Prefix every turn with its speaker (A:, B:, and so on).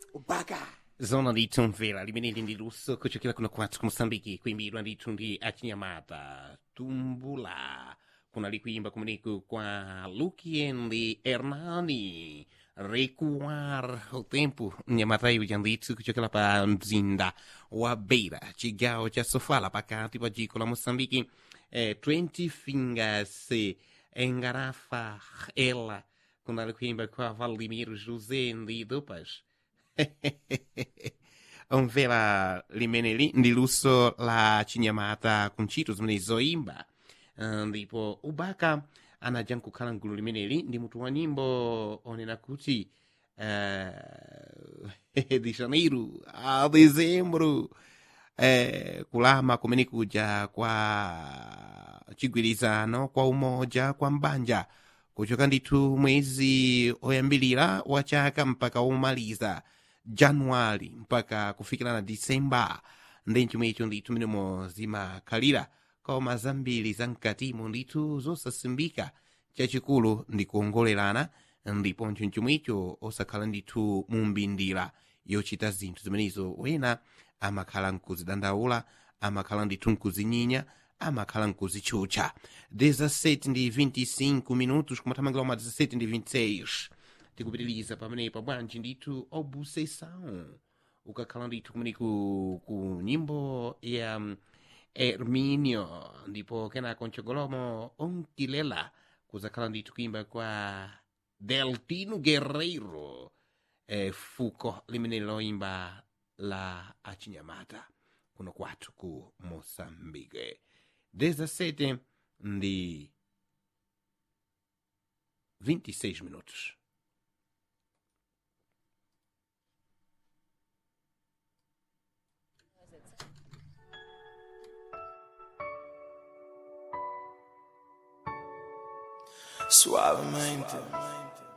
A: ubaka
B: zona litomvera limeneli ndi luso kuchokera kuno kwathu ku moçambike kuimbidwa ndithu ndi achinyamata tumbula kunali kuimba kumeneku kwa lukiendi hernani recuar o tempo mnyamata uja ndithu kuchokera pa mzinda wa beira chigawo cha sofala pakati pa dziko la moçambike eh, 20 fingers engarafa ela kunali kuimba kwa valdimiro josé ndi dupas omvera limeneli ndi luso la chinyamata ku ntchito zimene zoimba Ah, ndipo ubaka anaja nkukhala mgulu limeneli ndi mutu wa nyimbo onena kuti uh, de janeiro a dezembro eh, kulama kumene kuja kwa chigwirizano kwa umoja kwa mbanja kuchoka ndithu mwezi oyambilira wa chaka mpaka womaliza januwali mpaka kufikira na disemba ndi chomwecho ndithu menemo zimakhalira koma zambiri zamkatimo ndithu zosasimbika chachikulu ndi kuongolerana ndipo chomwecho osakhala ndithu mumbindira yochita zinthu zimenezo wena amakhala mkuzidandaula amakhala ndithu mkuzinyinya amakhala mkuzitchutcha 17 ndi 25 minutos kumathamangira uma 17 ndi 26 tikupitiliza pamenepa bwanji ndithu obusesão ukakhala ndithu kumene ku, ku nyimbo ya um, herminio ndipo kenako mchogolomo onkilela kuzakhala ndithu kuimba kwa deltino guerreiro eh, fuko limene loimba la achinyamata kuno kwathu ku moçambique 17 ndi 26 minutos
C: Suavemente.